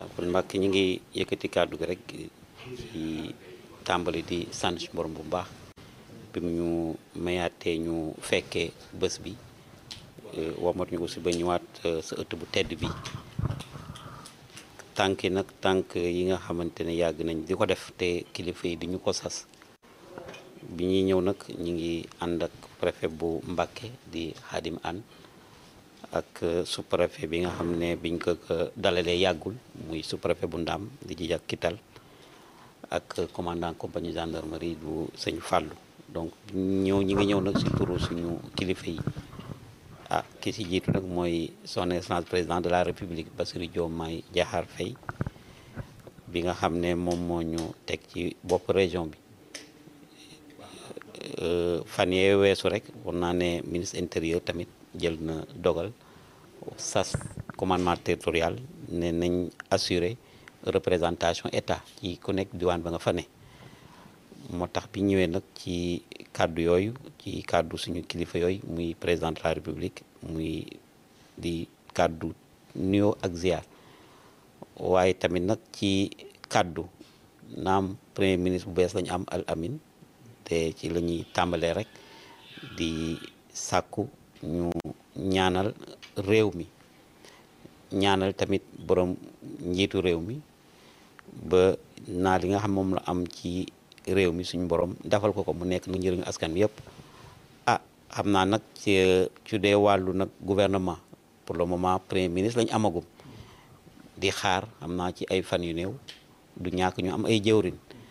kon Mbàkke ñi ngi yëkkati kàddu gi rek ci tàmbali di sant ci borom bu baax bi mu ñu mayaatee ñu fekkee bés bi womat ñu aussi ba ñëwaat sa ëtt bu tedd bi tànk yi nag tànk yi nga xamante ne yàgg nañ di ko def te kilifa yi di ñu ko sas bi ñuy ñëw nag ñi ngi ànd ak préfet bu Mbàkke di Xaadim An ak sous-préfet bi nga xam ne biñ ko dalalee yàggul muy sous-préfet bu Ndaam di ji ak Kital ak commandant compagnie gendarmerie bu sëñ Fàllu donc ñëw ñi ngi ñëw nag si turu suñu kilifa yi ah ki si jiitu nag mooy son excellence président de la république Bassirou Diomaye Diakhar Faye bi nga xam ne moom moo ñu teg ci bopp région bi fan yee weesu rek war naa ne ministre intérieur tamit jël na dogal sas commandement territorial ne nañ assurer représentation état ci ku nekk diwaan ba nga fa ne moo tax bi ñëwee nag ci kàddu yooyu ci kàddu suñu kilifa yooyu muy président de la république muy di kàddu nuyoo ak ziar waaye tamit nag ci kàddu naam premier ministre bu bees lañu am al amin te ci la ñuy tàmbalee rek di sàkku ñu ñaanal réew mi ñaanal tamit borom njiitu réew mi ba naa li nga xam moom la am ci réew mi suñu borom defal ko ko mu nekk nu njëriñu askan bi yëpp ah xam naa nag ci ci dee wàllu nag gouvernement pour le moment premier ministre lañ amagum di xaar xam naa ci ay fan yu néew du ñàkk ñu am ay jëwrin